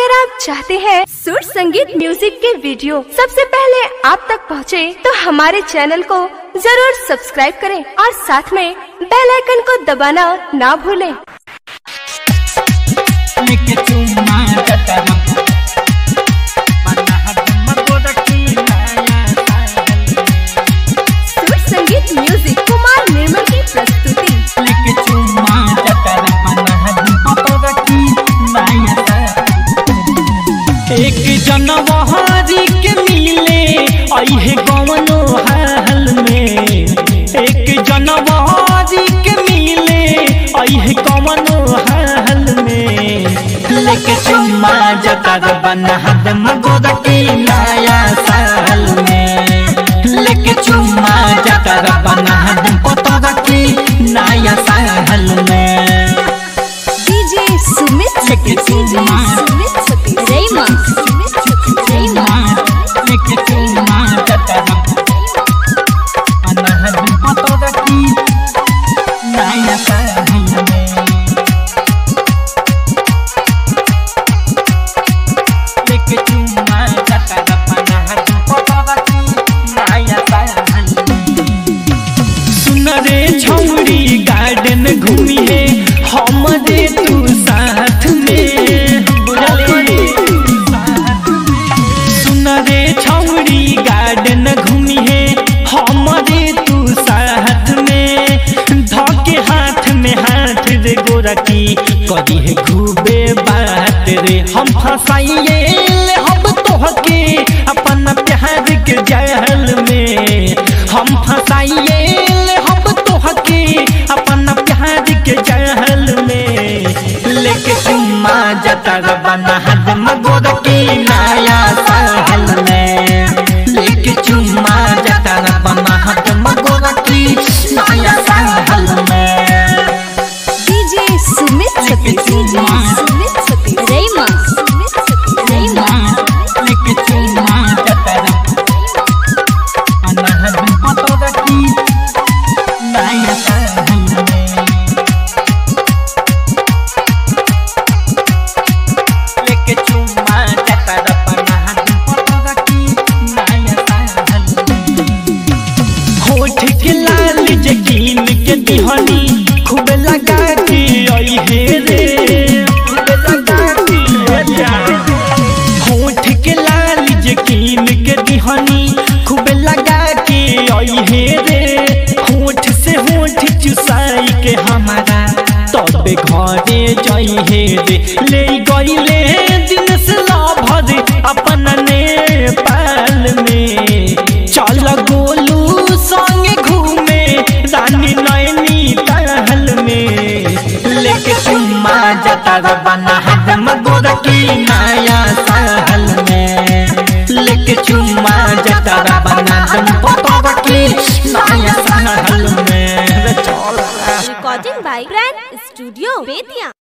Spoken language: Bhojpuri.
अगर आप चाहते हैं सुर संगीत म्यूजिक के वीडियो सबसे पहले आप तक पहुंचे, तो हमारे चैनल को जरूर सब्सक्राइब करें और साथ में बेल आइकन को दबाना ना भूलें। लेके चुम्मा जतरा मना हदम गोरखी माया साहल सुर संगीत म्यूजिक कुमार निर्मल की प्रस्तुति लेके चुम्मा जतरा मना हदम गोरखी माया साहल एक जनवरी के मिले अहे गवनो हाल में एक जनवरी के मिले अहे गवनो हाल में लेके चुम्मा जतर बना हदम गोरखी नया साल में लेके चुम्मा जतर बना हदम गोरखी नया साल में डीजे सुमित लेके चुम्मा रेमा चुम्मा लेके चुम्मा जतर बना हदम गोरखी नया साल में लेके चुम्मा जतर बना हदम गोरखी नया साल सुन रे छौरी गार्डन घूमी है हमरे तू साथ में बुझले सुन रे छौरी गार्डन घूमी है हमरे तू साथ में धके हाथ में हाथ रे गोरकी करी है खूबे बात रे हम फसाइए ले हम तोहके अपन प्यार के जहल में हम फसाइए ले हम तोहके अपन प्यार के जहल में लेके चुम्मा जतर बना हदम गोद की नया साल में लेके चुम्मा जतर बना हदम गोद की नया साल में डीजे सुमित लेके चुम्मा रेमा चुम्मा लेके चुम्मा जतर बना हदम गोद की नया साल में लेके चुम्मा जतर बना हदम गोद की नया साल में होठ के लाल जकीन के दिहनी खूब लगा के आई हे रे खूब लगा के होठ के लाल जकीन के दिहनी खूब लगा के आई हे रे होठ से होठ चुसाई के हमारा तबे घरे जाई हे रे ले गईले दिन से लाभर अपन नेपाल में चल गोलू संगे घूमे रानी नैनी तहल में लेके चुम्मा जतर बना हदम गोरकी नया साल में लेके चुम्मा जतर बना हदम गोरकी नया साल में चल recording by grand studio Bettiah